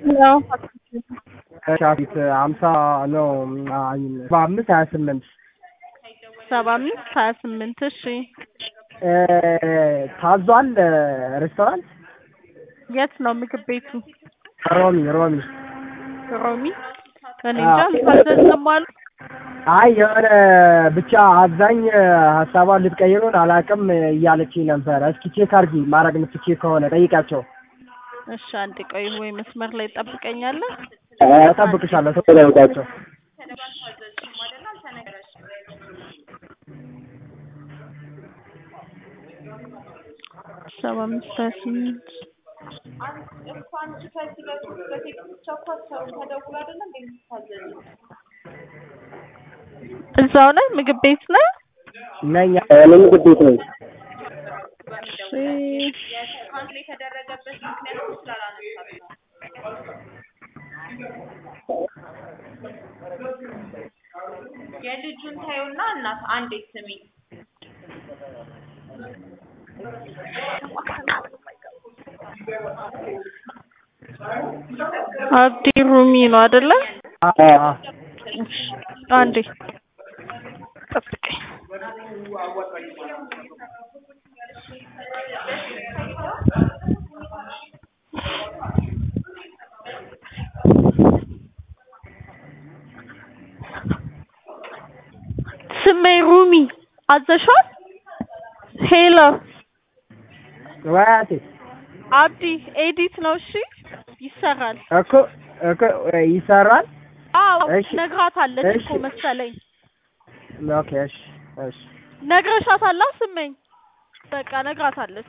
ያው ከሻፊት ሀምሳ ነው ሰባ አምስት ሀያ ስምንት ሰባ አምስት ሀያ ስምንት እሺ ታዟል ሬስቶራንት የት ነው ምግብ ቤቱ ሮሚ ሮሚ ሮሚ እኔ እንጃ አልታዘዝንም አሉ አይ የሆነ ብቻ አብዛኝ ሀሳቧን ልትቀይሩን አላውቅም እያለችኝ ነበረ። እስኪ ቼክ አድርጊ ማድረግ የምትችይ ከሆነ ጠይቃቸው። እሺ አንድ ቆይ ወይ መስመር ላይ ጠብቀኛለህ እጠብቅሻለሁ። ቶሎ ጠይቃቸው። ሰባ አምስት ሀያ ስምንት እዛው ላይ ምግብ ቤት ነው ነኝ እኔ ምግብ ቤት ነኝ። የልጁን ታዩና እናት አንዴ ስሚ አብዲ ሩሚ ነው አይደለ? አዎ እሺ አንዴ ጠብቀኝ። ስሜ ሩሚ አዘሻል? ሄሎ ወያቴ አብዲ ኤዲት ነው። እሺ ይሰራል። እኮ እኮ ይሰራል። አዎ እሺ። ነግራታለች እሺ። እኮ መሰለኝ። ኦኬ እሺ እሺ ነግረሻታላ ስመኝ? በቃ ነግራታለች።